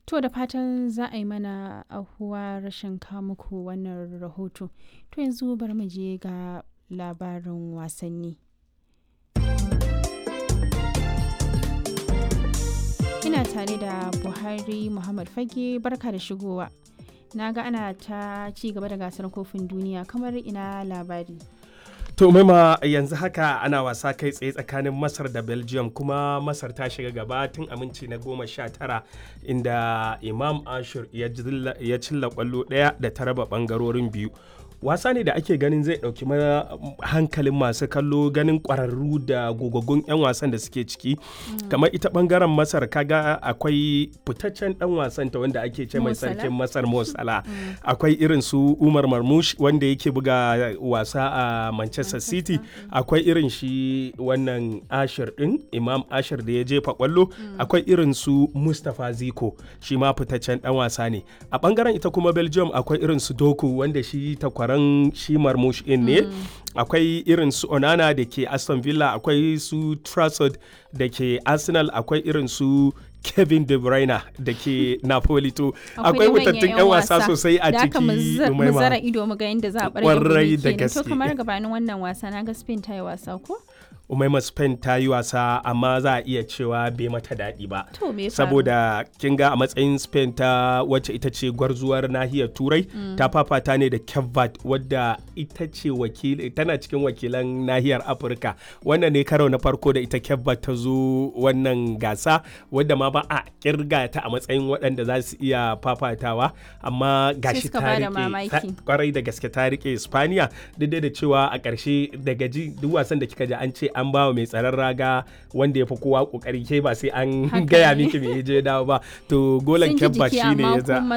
To da fatan za a yi mana ahuwa rashin muku wannan rahoto. To yanzu bari mu je ga labarin wasanni. Ina tare da Buhari Muhammad Fage barka da shigowa. Na ga ana ta ci gaba da gasar kofin duniya kamar ina labari. To maima yanzu haka ana wasa kai tsaye tsakanin Masar da Belgium kuma Masar ta shiga gaba tun aminci na goma sha tara inda Imam Ashur ya cilla kwallo ɗaya da ta raba ɓangarorin biyu. wasa ne da ake ganin zai ɗauki hankalin masu kallo ganin ƙwararru da gogaggun 'yan wasan da suke ciki kamar ita ɓangaren masar kaga akwai fitaccen ɗan wasan ta wanda ake ce mai sarkin masar mosala akwai irin su umar marmush wanda yake buga wasa a manchester city akwai irin shi wannan ashir ɗin imam ashir da ya jefa kwallo akwai irin su mustapha ziko shi ma fitaccen ɗan wasa ne a ɓangaren ita kuma belgium akwai irin su doku wanda shi takwara taron shi marmush in ne akwai irin su onana da ke aston villa akwai su trafford da ke arsenal akwai irin su kevin de bruyne da ke napoli to akwai wutattun yan wasa sosai a ciki mu zara ido mu ga yadda za a bar da gaske to kamar gabanin wannan wasa na ga spain ta yi wasa ko umaima spain ta yi wasa amma za a iya cewa bai mata daɗi ba to me saboda kin ga a matsayin spain ta wacce ita ce gwarzuwar nahiyar turai ta fafata ne da kevbat wadda ita ce wakili tana cikin wakilan nahiyar afirka wannan ne karo na farko da ita kevbat ta zo wannan gasa wadda ma ba a kirga ta a matsayin waɗanda za su iya fafatawa amma gashi ta rike kwarai da gaske ta rike spaniya duk da cewa a ƙarshe daga ji duk wasan da kika ji an ce an ba mai tsaron raga wanda ya fi kowa kokari ke ba sai an gaya miki me je dawo ba to golan kyabba shi ne ya za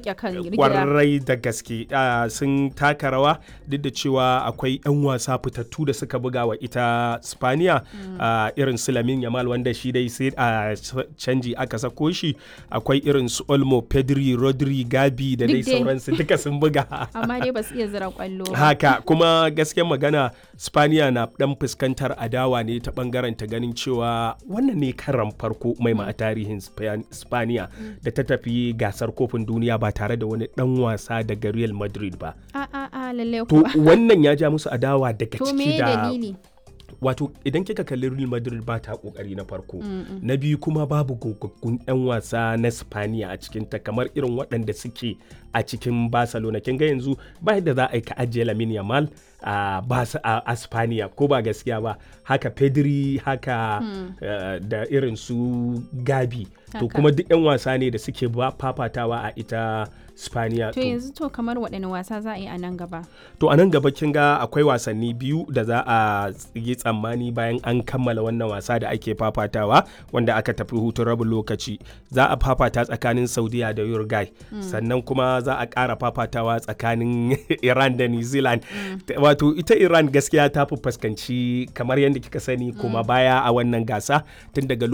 kwarai da gaske sun taka rawa duk da cewa akwai 'yan wasa fitattu da suka buga wa ita spaniya irin su lamin yamal wanda shi dai sai a canji aka sako shi akwai irin su olmo pedri rodri gabi da dai sauransu duka sun buga amma dai ba su iya zira kwallo haka kuma gaskiyar magana spaniya na dan fuskantar adawa ne ta bangaren ta ganin cewa wannan ne karan farko mai ma a tarihin spaniya da ta tafi gasar kofin duniya ba tare da wani dan wasa daga real madrid ba a a a lalle to wannan ya ja musu adawa daga to ciki me da dalili wato idan kika kalli real madrid ba ta kokari na farko na biyu kuma babu gogaggun 'yan wasa na spaniya a cikinta kamar irin waɗanda suke a cikin barcelona kin ga yanzu ba yadda za a yi ka ajiye lamin yamal a a spaniya ko ba gaskiya ba haka pedri haka uh, da irin su gabi to Haka. kuma duk 'yan wasa ne da suke ba fafatawa a ita spaniya to yanzu to kamar waɗanne wasa za a yi a nan gaba To a nan gaba kin ga akwai wasanni biyu da za a yi tsammani bayan an kammala wannan wasa da ake fafatawa wanda aka tafi hutun rabin lokaci. Za a fafata tsakanin Saudiya da Uruguay. Sannan kuma za a ƙara fafatawa tsakanin Iran da New Zealand. Wato ita Iran gaskiya ta fi fuskanci kamar yadda kika sani kuma baya a wannan gasa tun daga